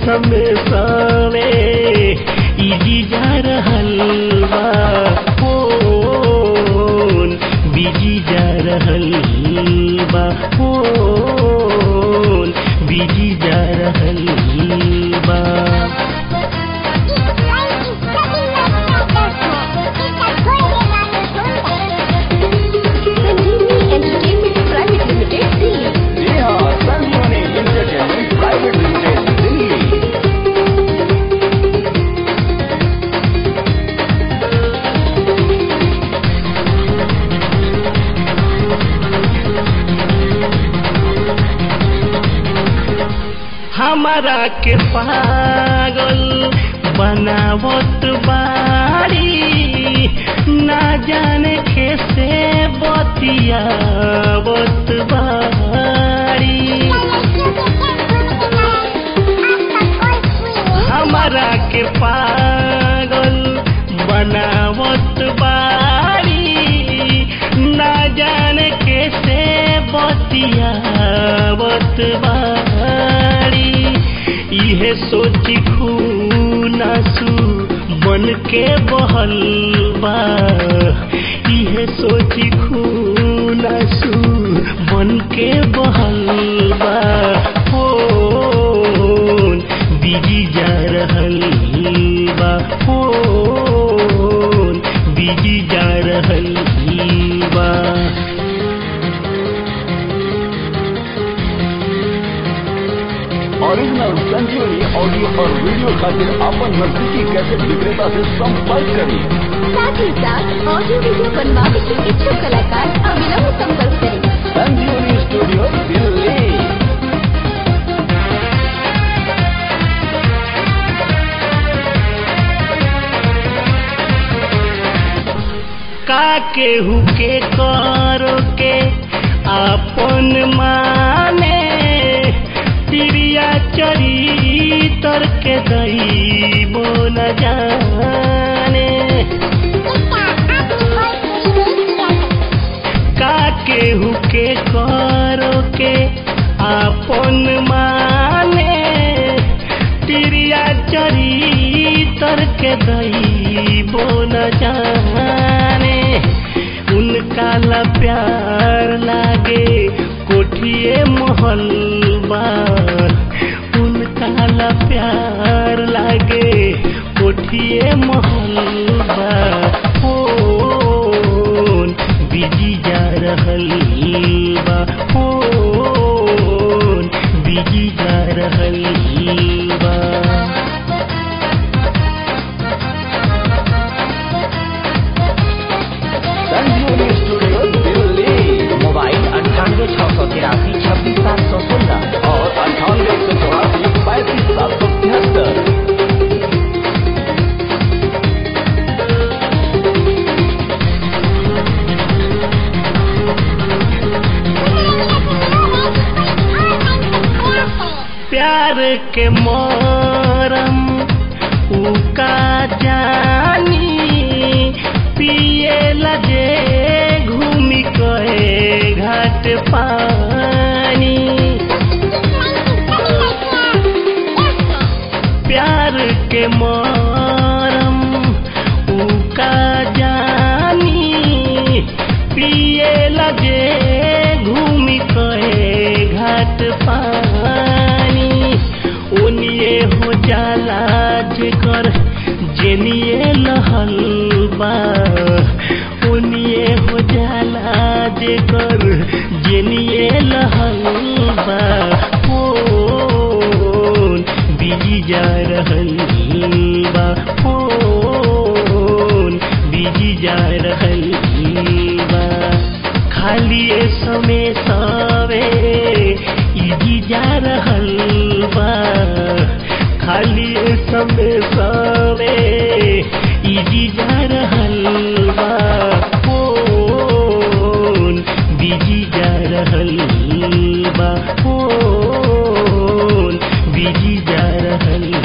समय सवे इजी जा रहल बा फोन बिजी जा रहल बा फोन बिजी जा रहल बा Entertainment Private Limited, Delhi. जी हाँ संजीवनी इंटरटेनमेंट प्राइवेट लिमिटेड दिल्ली हमारा के पागल बनावत बाड़ी ना जाने कैसे बतियावत बाड़ी हमारा के पागल बनावत बाड़ी ना जाने कैसे बतियावत बाड़ी इहे सोची खूनासू बन के बहल बा इहे सोची खूनासू बन के बहल बा फोन बिजी जा रहल बा फोन बिजी जा रहल बा ओरिजिनल संजीवनी ऑडियो और वीडियो खातिर अपन नजदीकी कैसेट विक्रेता से संपर्क करें साथ ही साथ ऑडियो वीडियो बनवाने के इच्छुक कलाकार अविलंब संपर्क करें संजीवनी स्टूडियो दिल्ली का केहू के करो के आपन माने तिरिया चरितर के दई बोल जाने का केहू के करो के आपन माने तिरिया चरितर के दई बोल जाने उनका ला प्यार लागे कोठिए महल बार उनका ला प्यार लागे कोठिए महल बा फोन बिजी जा रहल बा फोन बिजी जा रहल बा संजीवनी स्टूडियो दिल्ली मोबाइल अंठानवे छः सौ तिरासी छब्बीस सात सौ सोलह और अंठानवे एक सौ चौरासी पैंतीस सात सौ तिहत्तर प्यार के मोरम उका जानी पिए लजे घूमी कहे घाट पानी प्यार के मोरम उका जानी पिए लगे घूमी कहे घाट पानी ओनिए हो जाला जेकर जेनिए लहल बा ओनिए हो जाला जेकर जेनिए लहल बा फोन बिजी जा रहल बा फोन बिजी जा रहल बा खाली ए समय सवे इजी जा रहल बा खाली ए समय सवे इजी जा रहल बा फोन बिजी जा रहल बा फोन बिजी जा रहल